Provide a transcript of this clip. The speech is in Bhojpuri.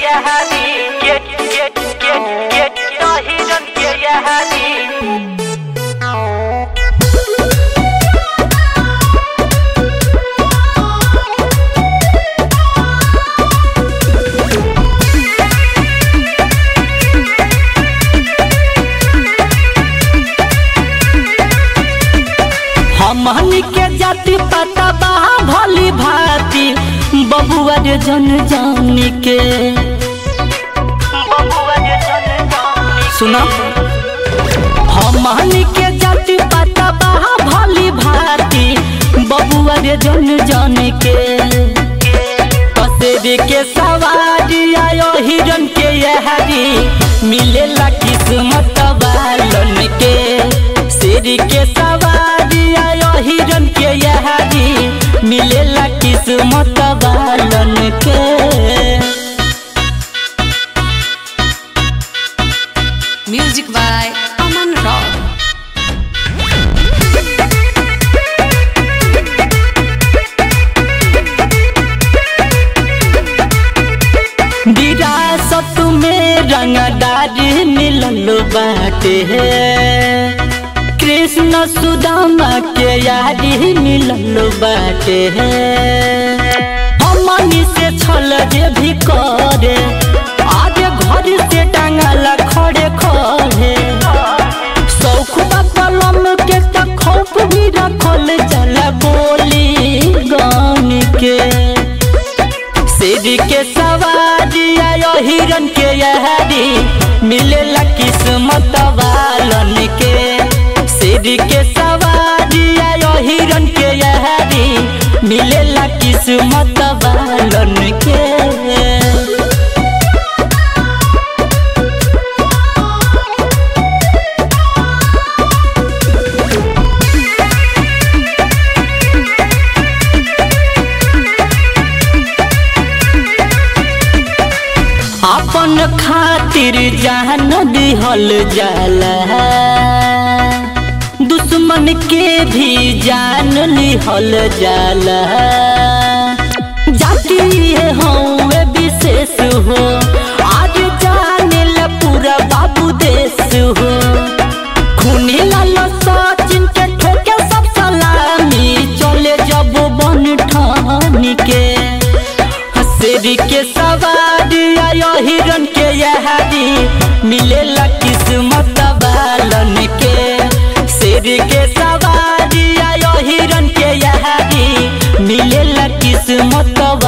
यहानी के के के के तो हिरन के यहानी हमनी के जाति पता बा भली भांति बबुआ रे जन जानी के बबुआ जे जन जानी सुना हमनी के जाति पता बा भली भांति बबुआ रे जन जानी के पसेरी के सवारी आयो हिरन के यहारी मिलेला किस्मत वालन के शेरी के सवारी आयो हिरन के यहारी मिलेला किस्मत वालन के Music by Aman Rao. विरासत में रंगदारी मिलल बाटे कृष्ण सुदामा के यारी मिलल बाटे हमनी से छल जे भी करे आगे घर से टांगल खड़े खड़े शौक बा कलम के त खौफ भी रखल जला बोली गान के शेर के सवारी आयो हिरन के यहारी मिलेला किस्मत वालन के शेर के सवारी आयो हिरन के यहारी मिलेला किस्मत वालन के अपन खातिर जान दिहल जाला दुश्मन के भी जान लिहल जाला जाति ये हौवे विशेष हो आज जाने ला पूरा बाबू देश हो खूनी लाल सचिन के ठोके सब सलामी चले जब बन ठानी के शेर के सवारी आयो हिरन के यहारी मिलेला किस्मत वालन के शेर के सवारी आयो हिरन के यहारी मिलेला किस्मत